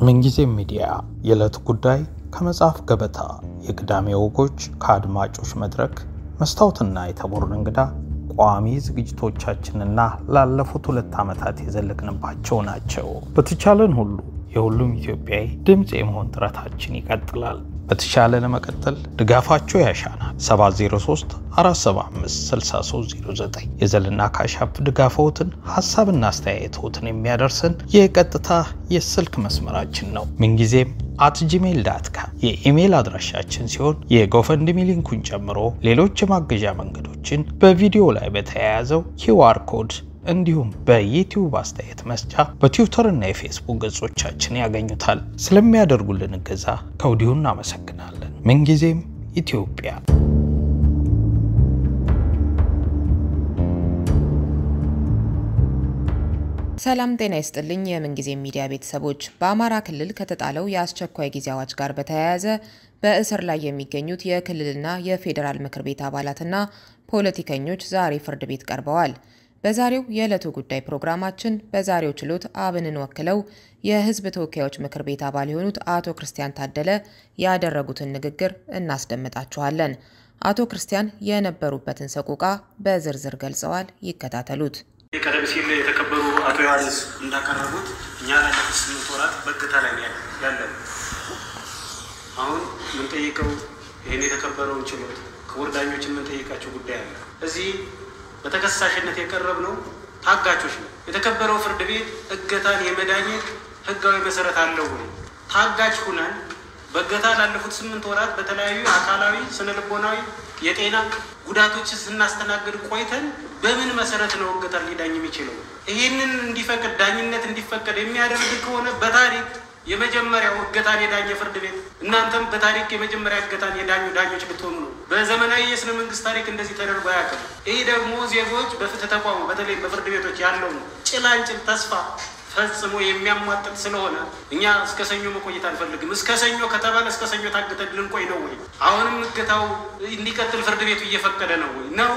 ምንጊዜም ሚዲያ የዕለት ጉዳይ ከመጽሐፍ ገበታ የቅዳሜ ወጎች ከአድማጮች መድረክ መስታወትና የተቦርን እንግዳ ቋሚ ዝግጅቶቻችንና ላለፉት ሁለት ዓመታት የዘለቅንባቸው ናቸው። በተቻለን ሁሉ የሁሉም ኢትዮጵያዊ ድምፅ የመሆን ጥረታችን ይቀጥላል። በተሻለ ለመቀጠል ድጋፋቸው ያሻናል። 703 475 6309 የዘልና ካሻፕ ድጋፈውትን ሀሳብና አስተያየቶትን የሚያደርሰን የቀጥታ የስልክ መስመራችን ነው። ምንጊዜም አት ጂሜል ዳት ካም የኢሜይል አድራሻችን ሲሆን የጎፈንድሚ ሊንኩን ጨምሮ ሌሎች የማገዣ መንገዶችን በቪዲዮ ላይ በተያያዘው ኪውአር ኮድ እንዲሁም በዩቲዩብ አስተያየት መስጫ በትዊተር እና የፌስቡክ ገጾቻችን ያገኙታል። ስለሚያደርጉልን እገዛ ከወዲሁ እናመሰግናለን። ምንጊዜም ኢትዮጵያ። ሰላም ጤና ይስጥልኝ። የምንጊዜ ሚዲያ ቤተሰቦች፣ በአማራ ክልል ከተጣለው የአስቸኳይ ጊዜ አዋጅ ጋር በተያያዘ በእስር ላይ የሚገኙት የክልልና የፌዴራል ምክር ቤት አባላትና ፖለቲከኞች ዛሬ ፍርድ ቤት ቀርበዋል። በዛሬው የዕለቱ ጉዳይ ፕሮግራማችን በዛሬው ችሎት አብንን ወክለው የሕዝብ ተወካዮች ምክር ቤት አባል የሆኑት አቶ ክርስቲያን ታደለ ያደረጉትን ንግግር እናስደምጣችኋለን። አቶ ክርስቲያን የነበሩበትን ሰቆቃ በዝርዝር ገልጸዋል። ይከታተሉት። ቀደም ሲል የተከበሩ አቶ ዮሐንስ እንዳቀረቡት እኛ ላለፉት ስምንት ወራት በእገታ ላይ ያለን አሁን የምንጠይቀው ይህን የተከበረውን ችሎት ክቡር ዳኞችን የምንጠይቃቸው ጉዳይ አለ። እዚህ በተከሳሽነት የቀረብነው ታጋቾች ነው። የተከበረው ፍርድ ቤት እገታን የመዳኘት ህጋዊ መሰረት አለው ወይ? ታጋች ሁነን በእገታ ላለፉት ስምንት ወራት በተለያዩ አካላዊ፣ ስነ ልቦናዊ፣ የጤና ጉዳቶችን ስናስተናግድ ቆይተን በምን መሰረት ነው እገታን ሊዳኝ የሚችለው? ይህንን እንዲፈቅድ ዳኝነት እንዲፈቀድ የሚያደርግ ከሆነ በታሪክ የመጀመሪያው እገታን የዳኘ ፍርድ ቤት እናንተም በታሪክ የመጀመሪያ እገታን የዳኙ ዳኞች ብትሆኑ ነው። በዘመናዊ የስነ መንግስት ታሪክ እንደዚህ ተደርጎ አያውቅም። ይህ ደግሞ ዜጎች በፍትህ ተቋሙ በተለይ በፍርድ ቤቶች ያለውን ጭላንጭል ተስፋ ፈጽሞ የሚያሟጥጥ ስለሆነ እኛ እስከ ሰኞ መቆየት አንፈልግም። እስከ ሰኞ ከተባለ እስከ ሰኞ ታግተን ልንቆይ ነው ወይ? አሁንም እገታው እንዲቀጥል ፍርድ ቤቱ እየፈቀደ ነው ወይ ነው?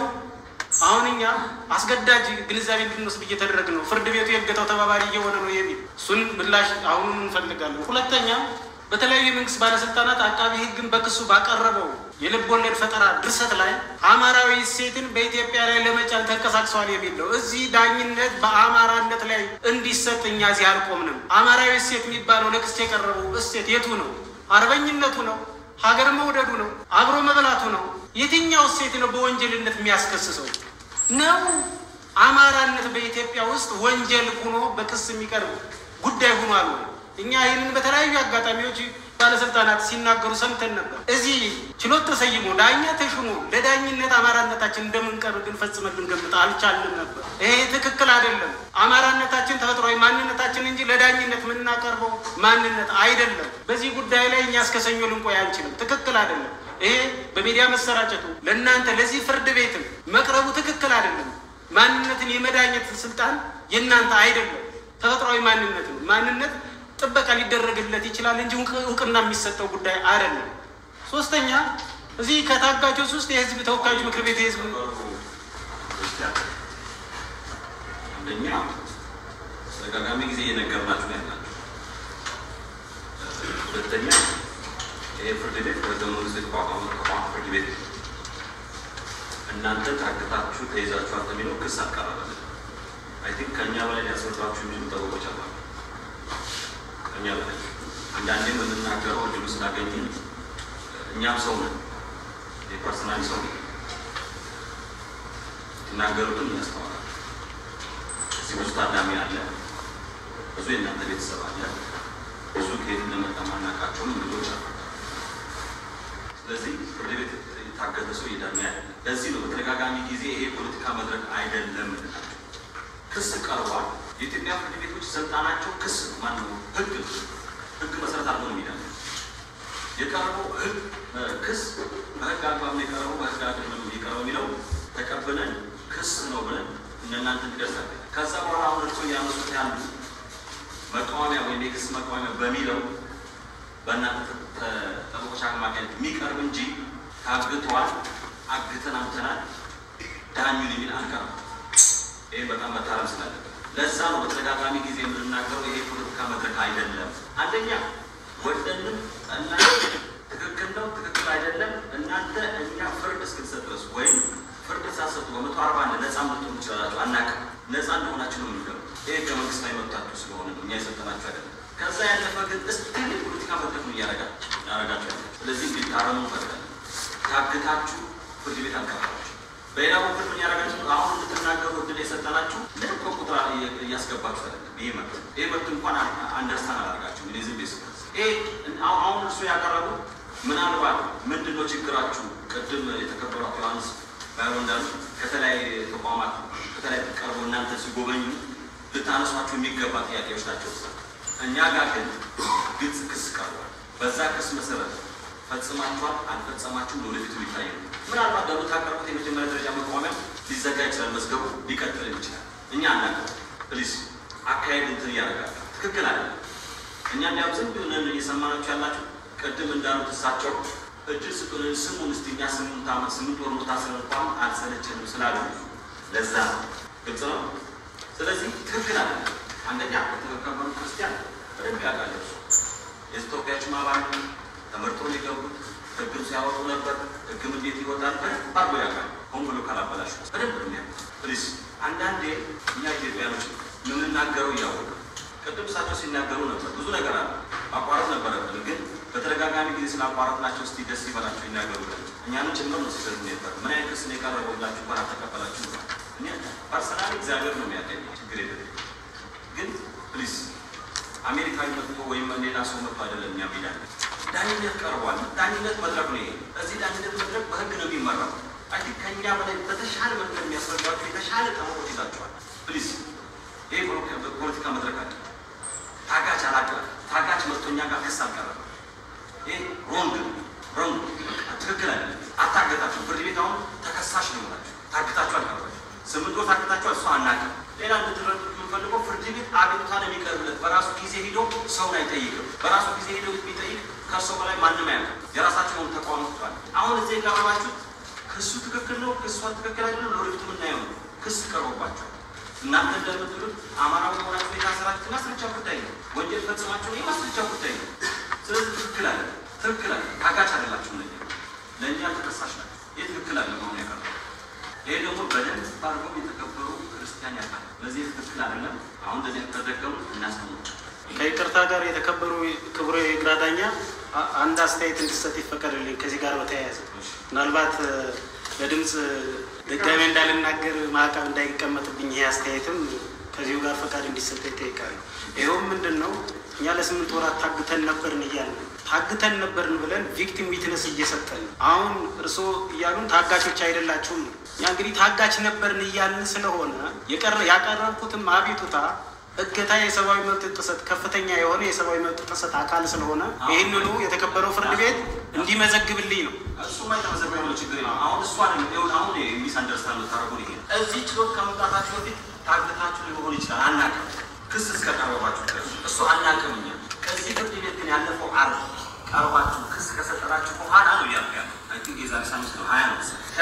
አሁን እኛ አስገዳጅ ግንዛቤ እንድንወስድ እየተደረግ ነው። ፍርድ ቤቱ የእገታው ተባባሪ እየሆነ ነው የሚል እሱን ምላሽ አሁኑን እንፈልጋለን። ሁለተኛ በተለያዩ የመንግስት ባለስልጣናት አቃቢ ሕግን በክሱ ባቀረበው የልብ ወለድ ፈጠራ ድርሰት ላይ አማራዊ እሴትን በኢትዮጵያ ላይ ለመጫን ተንቀሳቅሰዋል የሚል ነው። እዚህ ዳኝነት በአማራነት ላይ እንዲሰጥ እኛ እዚህ አልቆምንም። አማራዊ እሴት የሚባለው ለክስ የቀረበው እሴት የቱ ነው? አርበኝነቱ ነው? ሀገር መውደዱ ነው? አብሮ መብላቱ ነው? የትኛው እሴት ነው በወንጀልነት የሚያስከስሰው ነው? አማራነት በኢትዮጵያ ውስጥ ወንጀል ሆኖ በክስ የሚቀርብ ጉዳይ ሆኗል ወይ? እኛ ይህንን በተለያዩ አጋጣሚዎች ባለስልጣናት ሲናገሩ ሰምተን ነበር። እዚህ ችሎት ተሰይሞ ዳኛ ተሹሞ ለዳኝነት አማራነታችን እንደምንቀርብ ግን ፈጽመን ልንገምት አልቻልንም ነበር። ይሄ ትክክል አይደለም። አማራነታችን ተፈጥሯዊ ማንነታችን እንጂ ለዳኝነት የምናቀርበው ማንነት አይደለም። በዚህ ጉዳይ ላይ እኛ እስከ ሰኞ ልንቆይ አንችልም። ትክክል አይደለም። ይሄ በሚዲያ መሰራጨቱ ለእናንተ ለዚህ ፍርድ ቤትም መቅረቡ ትክክል አይደለም። ማንነትን የመዳኘት ስልጣን የእናንተ አይደለም። ተፈጥሯዊ ማንነት ነው። ማንነት ጥበቃ ሊደረግለት ይችላል እንጂ እውቅና የሚሰጠው ጉዳይ አይደለም። ሶስተኛ እዚህ ከታጋቾች ውስጥ የህዝብ ተወካዮች ምክር ቤት የህዝብ አንደኛ ተደጋጋሚ ጊዜ እየነገርናችሁ ነው ያላችሁ። ሁለተኛ ይሄ ፍርድ ቤት በህገ መንግስት የተቋቋመ ተቋም ፍርድ ቤት እናንተ ታግታችሁ ተይዛችኋል የሚለው ክስ አቀረበልን። አይ ቲንክ ከእኛ በላይ ሊያስረዷችሁ የሚችሉ ጠበቆች አሏቸው። ከእኛ በላይ አንዳንዴ የምንናገረው እድሉ ስላገኘን እኛም ሰው ነን፣ የፐርሰናሊ ሰው ነን። ትናገሩትን እያስተዋላል እዚህ ብዙ ታዳሚ አለ፣ ብዙ የእናንተ ቤተሰብ አለ፣ ብዙ ከየት እንደመጣ ማናውቃቸውም ልጆች አሉ። ስለዚህ ፍርድ ቤት የታገተ ሰው የዳኛ አይደለም። ለዚህ ነው በተደጋጋሚ ጊዜ ይሄ የፖለቲካ መድረክ አይደለም እንላቸው። ክስ ቀርቧል። የኢትዮጵያ ፍርድ ቤቶች ስልጣናቸው ክስ ማነው ህግ ህግ መሰረት አድርጎ ነው የሚዳ የቀረበው ህግ ክስ በህግ አግባብ ነው የቀረበው በህግ አግባብ ነው የቀረበው የሚለው ተቀብለን ክስ ነው ብለን እነናንተ እንዲደርሳለን። ከዛ በኋላ አሁን እርሶ እያነሱት ያሉ መቃወሚያ ወይም የክስ መቃወሚያ በሚለው በእናንተ ጠበቆች አማካኝነት የሚቀርብ እንጂ ታግተዋል፣ አግተን አምተናል፣ ዳኙን የሚል አንቀርም። ይህ በጣም መታረም ስላለበት ለዛ ነው በተደጋጋሚ ጊዜ የምንናገረው ይሄ ፖለቲካ መድረክ አይደለም። አንደኛ ወደንም እና ትክክል ነው ትክክል አይደለም እናንተ እኛ ፍርድ እስክንሰጥ ድረስ ወይም ፍርድ ሳሰጡ በመቶ አርባ አንድ ነፃ ምትሆኑ ይችላላችሁ። አናውቅም። ነፃ እንደሆናችሁ ነው የምንገሩ። ይሄ ህገ መንግስታዊ መብታችሁ ስለሆነ ነው እኛ የሰጠናችሁ አይደለም። ከዛ ያለፈ ግን እስቲል የፖለቲካ መድረክ ነው እያረጋችሁ ያረጋችሁ። ስለዚህ እንዲታረሙ ፈርዳል። ታግታችሁ ፍርድ ቤት አልቀረባችሁ። በሌላ በኩል ምን ያደረጋችሁ? አሁን እንድትናገሩ እድል የሰጠናችሁ ምንም ከቁጥር እያስገባችሁ አይደለም። ይሄ መብት ይሄ መብት እንኳን አንደርስታንድ አላደርጋችሁ እኔ ዝም ቤስ ይሄ አሁን እርሱ ያቀረቡ ምናልባት ምንድን ነው ችግራችሁ? ቅድም የተከበሯት ዮሐንስ ባይሆን እንዳሉ ከተለያዩ ተቋማት ከተለያዩ ቀርቦ እናንተ ሲጎበኙ ልታነሷቸው የሚገባ ጥያቄዎች ናቸው። እኛ ጋር ግን ግልጽ ክስ ቀርቧል። በዛ ክስ መሰረት ፈጽማችኋል አልፈጸማችሁም ለወደፊቱ ሊታይ ነው። ምናልባት በምታቀርቡት የመጀመሪያ ደረጃ መቋሚያ ሊዘጋ ይችላል፣ መዝገቡ ሊቀጥል ይችላል። እኛ አናውቅም። ፕሊዝ አካሄድ እንትን እያደረጋል ትክክል አለ። እኛ እንዲያም ዝም ብለን እየሰማናችሁ ያላችሁ ቅድም እንዳሉት እሳቸው እድል ስጡን ስሙን እስቲ እኛ ስምንት ዓመት ስምንት ወር ታስረን እንኳን አልሰለችንም ስላሉ ለዛ ነው። ግልጽ ነው። ስለዚህ ትክክል አለ። አንደኛ የተከበሩ ክርስቲያን በደንብ ያውቃል። የህዝብ ተወካዮች አባል ተመርጦ ነው የገቡት። ህግም ሲያወጡ ነበር። ህግም እንዴት ይወጣል በደንብ አድርጎ ያውቃል። ሆን ብሎ ካላበላሹ በደንብ ነው የሚያውቁት። ፕሊዝ አንዳንዴ እኛ ኢትዮጵያኖች የምንናገረው እያወቁ ቅድም እሳቸው ሲናገሩ ነበር። ብዙ ነገር አለ ማቋረጥ ነበረብን፣ ግን በተደጋጋሚ ጊዜ ስላቋረጥናቸው እስቲ ደስ ይበላቸው ይናገሩ። እኛንም ጭምር ነው ሲሰሩ ነበር። ምን አይነት ክስ ነው የቀረበው ብላችሁ እንኳን አልተቀበላችሁ ብሏል። እኔ ፐርሰናሊ እግዚአብሔር ነው የሚያገኝ ችግር የለም። ግን ፕሊዝ አሜሪካዊ መጥቶ ወይም ሌላ ሰው መጥቶ አይደለም እኛ ሜዳ ዳኝነት ቀርቧል። ዳኝነት መድረክ ነው ይሄ። እዚህ ዳኝነት መድረክ በህግ ነው የሚመራው። አይ ቲንክ ከእኛ በላይ በተሻለ መንገድ የሚያስረዷቸው የተሻለ ጠበቆች ይዛቸዋል። ፕሊዝ ይሄ ፖለቲካ መድረክ አለ። ታጋች አላቀ ታጋች መጥቶኛ ጋር ክስ አልቀረበም። ይሄ ሮንግ ሮንግ ትክክል አለ። አታገታችሁ። ፍርድ ቤት አሁን ተከሳሽ ነው ናቸው። ታግታችሁ አልቀረባችሁ። ስምንት ወር ታግታችሁ እሷ አናውቅም። ሌላ እንድትረዱ የምንፈልገው ፍርድ ቤት አቤቱታ ነው የሚቀርብለት። በራሱ ጊዜ ሂዶ ሰውን አይጠይቅም። በራሱ ጊዜ ሂዶ ቢጠይቅ ከሰው በላይ ማንም አያውቅም። የራሳቸውን ተቋም ወጥቷል። አሁን እዚህ የቀረባችሁ ክሱ ትክክል ነው፣ ክሷ ትክክል አይደለም፣ ለወደፊቱ የምናየው ነው። ክስ ቀርቦባቸዋል። እናንተ እንደምትሉት አማራዊ ሆናችሁ የታሰራችሁ ማስረጃ ጉዳይ ነው። ወንጀል ፈጽማችሁ ይህ ማስረጃ ጉዳይ ነው። ስለዚህ ትክክል አለ ትክክል አለ። ታጋች አይደላችሁ ነ ለእኛ ተከሳሽ ናቸው። ይህ ትክክል አለ መሆኑ ያቀርባል። ይሄ ደግሞ በደንብ ባርጎም የተከበሩ ክርስቲያን ያውቃል። ለዚህ ትክክል አይደለም። አሁን እንደዚህ ተደገሙ እናስቀምጡ። ከይቅርታ ጋር የተከበሩ ክቡር የግራ ዳኛ አንድ አስተያየት እንዲሰጥ ይፈቀድልኝ። ከዚህ ጋር በተያያዘ ምናልባት በድምፅ ድጋሜ እንዳልናገር ማዕቀብ እንዳይቀመጥብኝ ይሄ አስተያየትም ከዚሁ ጋር ፈቃድ እንዲሰጥ ይጠይቃሉ። ይኸውም ምንድን ነው እኛ ለስምንት ወራት ታግተን ነበርን እያልን ታግተን ነበርን ብለን ቪክቲም ዊትነስ እየሰጠን አሁን እርስዎ እያሉን ታጋቾች አይደላችሁም ነው። እኛ እንግዲህ ታጋች ነበርን እያልን ስለሆነ ያቀረብኩትም አቤቱታ እገታ የሰብአዊ መብት ጥሰት ከፍተኛ የሆነ የሰብአዊ መብት ጥሰት አካል ስለሆነ ይህንኑ የተከበረው ፍርድ ቤት እንዲመዘግብልኝ ነው። እሱማ የተመዘገበ ነው፣ ችግር የለም። አሁን እሷ አሁን ሚስ አንደርስታንድ ታደረጉን ይሄ እዚህ ችሎት ከመምጣታችሁ በፊት ታግታችሁ ሊሆን ይችላል። አናውቅም። ክስ እስከቀረባችሁ ድረስ እሱ አናውቅም። እኛ ከዚህ ፍርድ ቤት ግን ያለፈው አርብ ቀርባችሁ ክስ ከሰጠናችሁ በኋላ ነው ያሉ ያለ የዛሬ ሳምንት ነው ሀያ ነው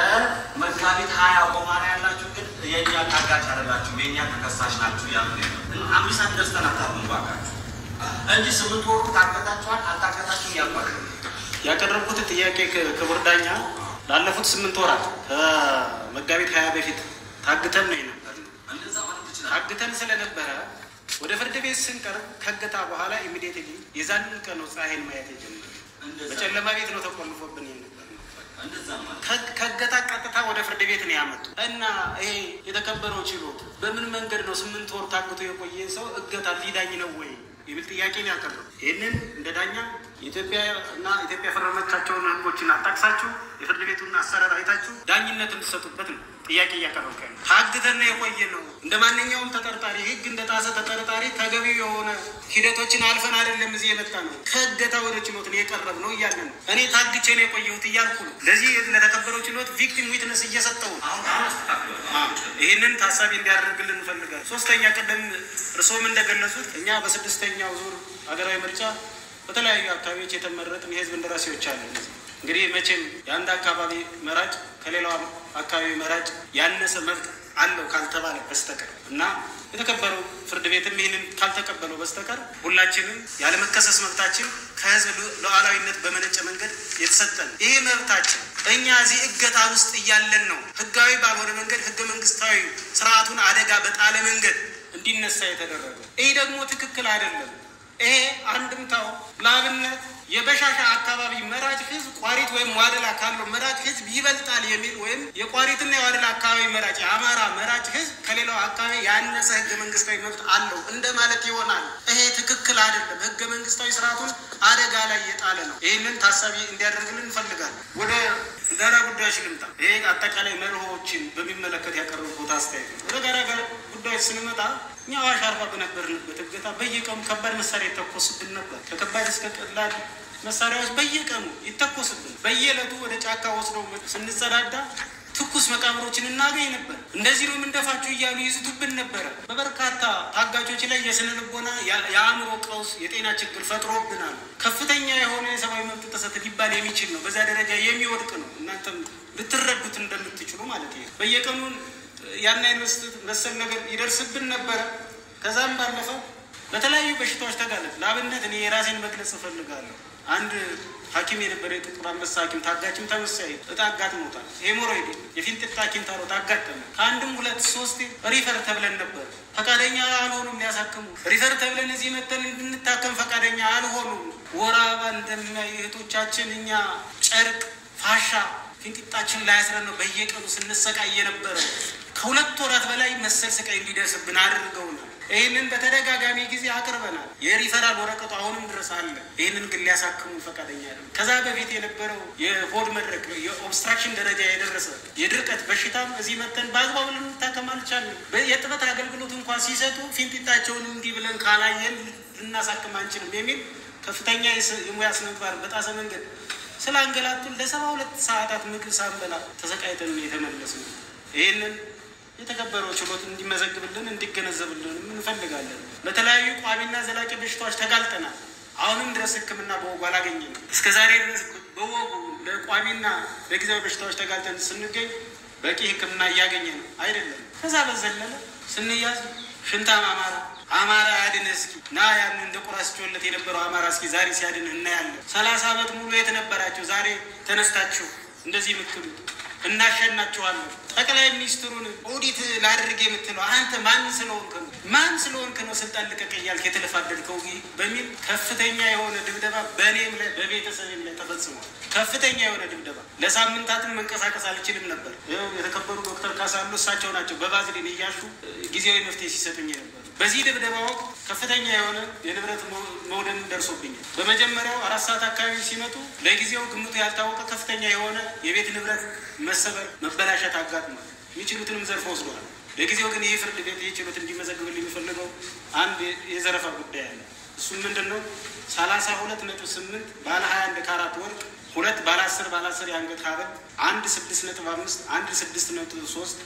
ከመጋቢት ሀያ በኋላ ያላችሁ ግን የእኛ ታጋች አይደላችሁም፣ የእኛ ተከሳሽ ናችሁ ያሉ አምስት አንደርስተን አታርጉም ባካችሁ እንጂ ስምንት ወሩ ታገታችኋል አልታገታችሁም ያልኳል ያቀረብኩት ጥያቄ ክቡር ዳኛ ላለፉት ስምንት ወራት ከመጋቢት ሀያ በፊት ታግተን ነው የነበር እንደዛ ማለት ትችላል። ታግተን ስለነበረ ወደ ፍርድ ቤት ስንቀርብ ከገታ በኋላ ኢሚዲየትሊ የዛንን ቀን ነው ፀሐይን ማየት የጀመረ በጨለማ ቤት ነው ተቆልፎብን የነበር እንደዛ ማለት ከገታ ቀጥታ ወደ ፍርድ ቤት ነው ያመጡ እና ይሄ የተከበረው ችሎት በምን መንገድ ነው ስምንት ወር ታግቶ የቆየ ሰው እገታ ሊዳኝ ነው ወይ የሚል ጥያቄ ነው ያቀረቡ። ይህንን እንደ ዳኛ የኢትዮጵያ እና ኢትዮጵያ የፈረመቻቸውን ሕጎችን አጣቅሳችሁ የፍርድ ቤቱን አሰራር አይታችሁ ዳኝነት እንድሰጡበት ነው ጥያቄ እያቀረብኩ ያለው። ታግተን የቆየ ነው እንደ ማንኛውም ተጠርጣሪ ሕግ እንደ ጣሰ ተጠርጣሪ ተገቢው የሆነ ሂደቶችን አልፈን አይደለም እዚህ የመጣ ነው። ከእገታ ወደ ችሎት ነው የቀረብ ነው እያለ ነው። እኔ ታግቼ ነው የቆየሁት እያልኩ ነው። ለዚህ ለተከበረው ችሎት ቪክቲም ዊትነስ እየሰጠው ነው። አሁን አሁን አስተካክሏል። ይህንን ታሳቢ እንዲያደርግልን እንፈልጋለን። ሶስተኛ ቅድም እርስዎም እንደገለጹት እኛ በስድስተኛው ዙር ሀገራዊ ምርጫ በተለያዩ አካባቢዎች የተመረጥን የህዝብ እንደራሴዎች አሉ። እንግዲህ መቼም የአንድ አካባቢ መራጭ ከሌላው አካባቢ መራጭ ያነሰ መብት አለው ካልተባለ በስተቀር እና የተከበረው ፍርድ ቤትም ይህንን ካልተቀበለው በስተቀር ሁላችንም ያለመከሰስ መብታችን ከህዝብ ሉዓላዊነት በመነጨ መንገድ የተሰጠን ይሄ መብታችን እኛ እዚህ እገታ ውስጥ እያለን ነው ህጋዊ ባልሆነ መንገድ ህገ መንግስታዊ ስርዓቱን አደጋ በጣለ መንገድ እንዲነሳ የተደረገው። ይህ ደግሞ ትክክል አይደለም። ይሄ አንድምታው ለአብነት የበሻሻ አካባቢ መራጭ ህዝብ ቋሪት ወይም ዋደላ ካለው መራጭ ህዝብ ይበልጣል የሚል ወይም የቋሪትና የዋደላ አካባቢ መራጭ የአማራ መራጭ ህዝብ ከሌላው አካባቢ ያነሰ ህገ መንግስታዊ መብት አለው እንደማለት ይሆናል። ይሄ ትክክል አይደለም። ህገ መንግስታዊ ስርዓቱን አደጋ ላይ የጣለ ነው። ይህንን ታሳቢ እንዲያደርግልን እንፈልጋለን። ወደ ጋራ ጉዳዮች ልምጣ። ይሄ አጠቃላይ መርሆዎችን በሚመለከት ያቀረቡት አስተያየት ነው። ወደ ጋራ ጉዳዮች ስንመጣ እኛ አዋሽ አርባ በነበርንበት እገታ በየቀኑ ከባድ መሳሪያ ይተኮስብን ነበር። ከከባድ እስከ ቀላል መሳሪያዎች በየቀኑ ይተኮስብን። በየዕለቱ ወደ ጫካ ወስደው ስንጸዳዳ ትኩስ መቃብሮችን እናገኝ ነበር። እንደዚህ ነው የምንደፋችሁ እያሉ ይዝቱብን ነበረ። በበርካታ ታጋቾች ላይ የስነ ልቦና የአእምሮ ቀውስ፣ የጤና ችግር ፈጥሮብናል። ከፍተኛ የሆነ የሰብአዊ መብት ጥሰት ሊባል የሚችል ነው። በዛ ደረጃ የሚወድቅ ነው። እናንተም ልትረዱት እንደምትችሉ ማለት ነው። በየቀኑ ያን አይነት መሰል ነገር ይደርስብን ነበረ። ከዛም ባለፈ በተለያዩ በሽታዎች ተጋለጥ። ለአብነት እኔ የራሴን መግለጽ እፈልጋለሁ። አንድ ሐኪም የነበረ የጥቁር አንበሳ ሐኪም ታጋችም ተመሳይ እጣ አጋጥሞታል። ሄሞሮይድ የፊንጢጣ ኪንታሮት አጋጠመ። ከአንድም ሁለት ሶስት ሪፈር ተብለን ነበር። ፈቃደኛ አልሆኑም ሊያሳክሙ። ሪፈር ተብለን እዚህ መተን እንድንታከም ፈቃደኛ አልሆኑም። ወር አበባ እንደሚያዩ እህቶቻችን እኛ ጨርቅ ፋሻ ፊንጢጣችን ላይ አስረን ነው በየቀኑ ስንሰቃይ የነበረ። ከሁለት ወራት በላይ መሰል ስቃይ እንዲደርስብን አድርገውናል። ይህንን በተደጋጋሚ ጊዜ አቅርበናል። የሪፈራል ወረቀቱ አሁንም ድረስ አለ። ይህንን ግን ሊያሳክሙ ፈቃደኛ አይደለም። ከዛ በፊት የነበረው የሆድ መድረክ የኦብስትራክሽን ደረጃ የደረሰ የድርቀት በሽታም እዚህ መተን በአግባቡ ልንታከም አልቻልንም። የጥበት አገልግሎት እንኳን ሲሰጡ ፊንጢጣቸውን እንዲህ ብለን ካላየን ልናሳክም አንችልም የሚል ከፍተኛ የሙያ ስነ ምግባር በጣሰ መንገድ ስለ አንገላቱን ለሰባ ሁለት ሰዓታት ምግብ ሳንበላ ተሰቃይተን የተመለስ ነው። ይህንን የተከበረው ችሎት እንዲመዘግብልን እንዲገነዘብልን እንፈልጋለን። በተለያዩ ቋሚና ዘላቂ በሽታዎች ተጋልጠናል። አሁንም ድረስ ሕክምና በወጉ አላገኘንም። እስከ ዛሬ ድረስ በወጉ ለቋሚና ለጊዜያዊ በሽታዎች ተጋልጠን ስንገኝ በቂ ሕክምና እያገኘ ነው አይደለም። ከዛ በዘለለ ስንያዝ ሽንታም አማራ አማራ ያድን እስኪ ና ያን እንደ ቁራ ሲጮለት የነበረው አማራ እስኪ ዛሬ ሲያድን እናያለን። ሰላሳ ዓመት ሙሉ የት ነበራችሁ? ዛሬ ተነስታችሁ እንደዚህ የምትሉት እናሸናችኋለን። ጠቅላይ ሚኒስትሩን ኦዲት ላድርግ የምትለው አንተ ማን ስለሆንክ ነው? ማን ስለሆንክ ነው ስልጣን ልቀቅ እያልክ የተለፋደድከው? በሚል ከፍተኛ የሆነ ድብደባ በእኔም ላይ በቤተሰብም ላይ ተፈጽሟል። ከፍተኛ የሆነ ድብደባ ለሳምንታትን መንቀሳቀስ አልችልም ነበር። ይኸው የተከበሩ ዶክተር ካሳሉ እሳቸው ናቸው በባዝሊን እያሹ ጊዜያዊ መፍትሄ ሲሰጡኝ ነበር። በዚህ ድብደባ ወቅት ከፍተኛ የሆነ የንብረት መውደም ደርሶብኛል። በመጀመሪያው አራት ሰዓት አካባቢ ሲመጡ ለጊዜው ግምቱ ያልታወቀ ከፍተኛ የሆነ የቤት ንብረት መሰበር፣ መበላሸት አጋጥሟል። የሚችሉትንም ዘርፈ ወስደዋል። ለጊዜው ግን ይህ ፍርድ ቤት ይህ ችሎት እንዲመዘግብል የሚፈልገው አንድ የዘረፋ ጉዳይ አለ። እሱም ምንድን ነው? ሰላሳ ሁለት ነጥብ ስምንት ባለ ሀያ አንድ ካራት ወርቅ ሁለት ባለ አስር ባለ አስር የአንገት ሐብል አንድ ስድስት ነጥብ አምስት አንድ ስድስት ነጥብ ሶስት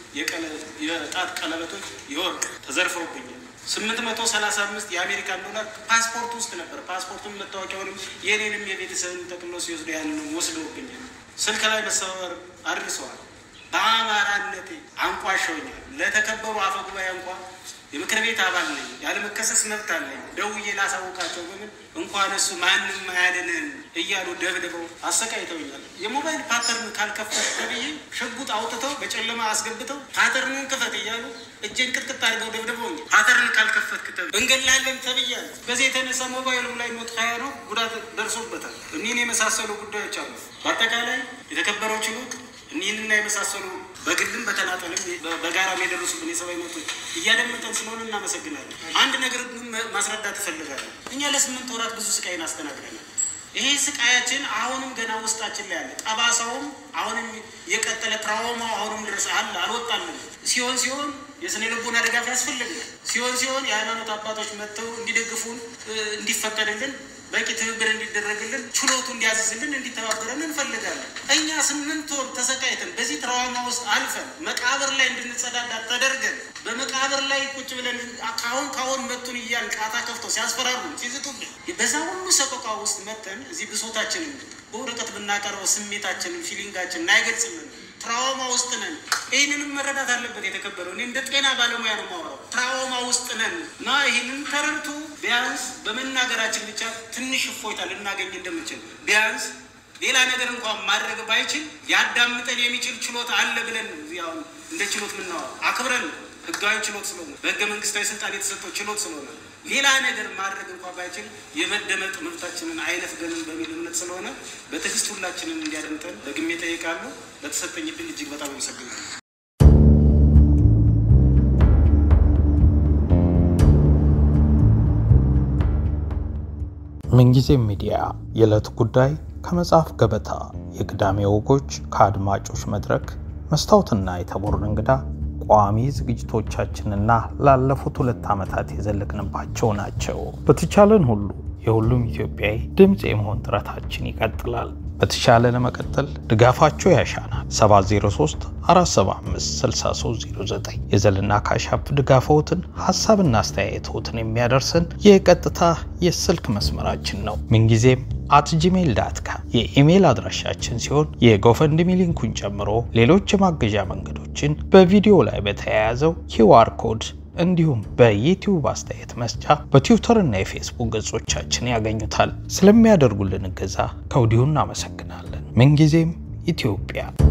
የጣት ቀለበቶች የወርቅ ተዘርፈውብኛል። ስምንት መቶ ሰላሳ አምስት የአሜሪካን ዶላር ፓስፖርት ውስጥ ነበር። ፓስፖርቱን መታወቂያውንም የኔንም የቤተሰብን ጠቅሎ ሲወስዱ ያንንም ወስደውብኛል። ስልክ ላይ መሰባበር አድርሰዋል። በአማራነቴ አንቋሸውኛል። ለተከበሩ አፈ ጉባኤ እንኳ የምክር ቤት አባል ነኝ፣ ያለመከሰስ መብት አለኝ። ደውዬ ላሳውቃቸው በምን እንኳን እሱ ማንም አያድንህም እያሉ ደብድበው አሰቃይተውኛል። የሞባይል ፓተርን ካልከፈት ተብዬ ሽጉጥ አውጥተው በጨለማ አስገብተው ፓተርንን ክፈት እያሉ እጄን ቅጥቅጥ አድርገው ደብድበውኛል። ፓተርን ካልከፈት ክተብ እንገላለን ተብያለሁ። በዚህ የተነሳ ሞባይሉ ላይ ሞት ሀያ ነው ጉዳት ደርሶበታል። እኒህን የመሳሰሉ ጉዳዮች አሉ። በአጠቃላይ የተከበረው ችሎት እኒህንና የመሳሰሉ በግልም በተናጠልም በጋራም የደረሱብን የሰብአዊ መብቶች እያደመጠን ስለሆነ እናመሰግናለን። አንድ ነገር ግን ማስረዳት እፈልጋለሁ። እኛ ለስምንት ወራት ብዙ ስቃይን አስተናግደናል። ይሄ ስቃያችን አሁንም ገና ውስጣችን ላይ አለ። ጠባሳውም አሁንም የቀጠለ ትራውማው አሁንም ድረስ አለ፣ አልወጣልን። ሲሆን ሲሆን የስነ ልቦና ድጋፍ ያስፈልግናል። ሲሆን ሲሆን የሃይማኖት አባቶች መጥተው እንዲደግፉን እንዲፈቀድልን በቂ ትብብር እንዲደረግልን ችሎቱ እንዲያዝዝልን እንዲተባበረን እንፈልጋለን። እኛ ስምንት ወር ተሰቃይተን በዚህ ትራውማ ውስጥ አልፈን መቃብር ላይ እንድንጸዳዳ ተደርገን በመቃብር ላይ ቁጭ ብለን ካሁን ካሁን መቱን እያል ቃታ ከፍተው ሲያስፈራሩ ሲዝቱብን በዛ ሁሉ ሰቆቃ ውስጥ መተን እዚህ ብሶታችንን በወረቀት ብናቀርበው ስሜታችንን ፊሊንጋችንን አይገልጽልን። ትራውማ ውስጥ ነን። ይህንንም መረዳት አለበት የተከበረው። እኔ እንደ ጤና ባለሙያ ነው የማወራው። ትራውማ ውስጥ ነን እና ይህንን ተረድቶ ቢያንስ በመናገራችን ብቻ ትንሽ እፎይታ ልናገኝ እንደምችል ቢያንስ ሌላ ነገር እንኳን ማድረግ ባይችል ያዳምጠን የሚችል ችሎታ አለ ብለን ያው እንደ ችሎት የምናወራው አክብረን ህጋዊ ችሎት ስለሆነ በህገ መንግስታዊ ስልጣን የተሰጠው ችሎት ስለሆነ ሌላ ነገር ማድረግ እንኳን ባይችል የመደመጥ መብታችንን አይነፍገንም በሚል እምነት ስለሆነ በትዕግስት ሁላችንን እንዲያደምጠን ደግሜ እጠይቃለሁ። ለተሰጠኝ ዕድል እጅግ በጣም አመሰግናለሁ። ምንጊዜም ሚዲያ የዕለት ጉዳይ ከመጽሐፍ ገበታ የቅዳሜ ወጎች ከአድማጮች መድረክ መስታወትና የተቦርን እንግዳ ቋሚ ዝግጅቶቻችንና ላለፉት ሁለት ዓመታት የዘለቅንባቸው ናቸው። በተቻለን ሁሉ የሁሉም ኢትዮጵያዊ ድምፅ የመሆን ጥረታችን ይቀጥላል። በተሻለ ለመቀጠል ድጋፋቸው ያሻናል። 703 475 6309 የዘልና ካሻፕ ድጋፈውትን ሀሳብና አስተያየቶትን የሚያደርሰን የቀጥታ የስልክ መስመራችን ነው። ምንጊዜም አት ጂሜል ዳት ካም የኢሜይል አድራሻችን ሲሆን የጎፈንድሚ ሊንኩን ጨምሮ ሌሎች የማገዣ መንገዶችን በቪዲዮ ላይ በተያያዘው ኪዋር ኮድ እንዲሁም በዩቲዩብ አስተያየት መስጫ በትዊተር እና የፌስቡክ ገጾቻችን ያገኙታል። ስለሚያደርጉልን እገዛ ከወዲሁ እናመሰግናለን። ምንጊዜም ኢትዮጵያ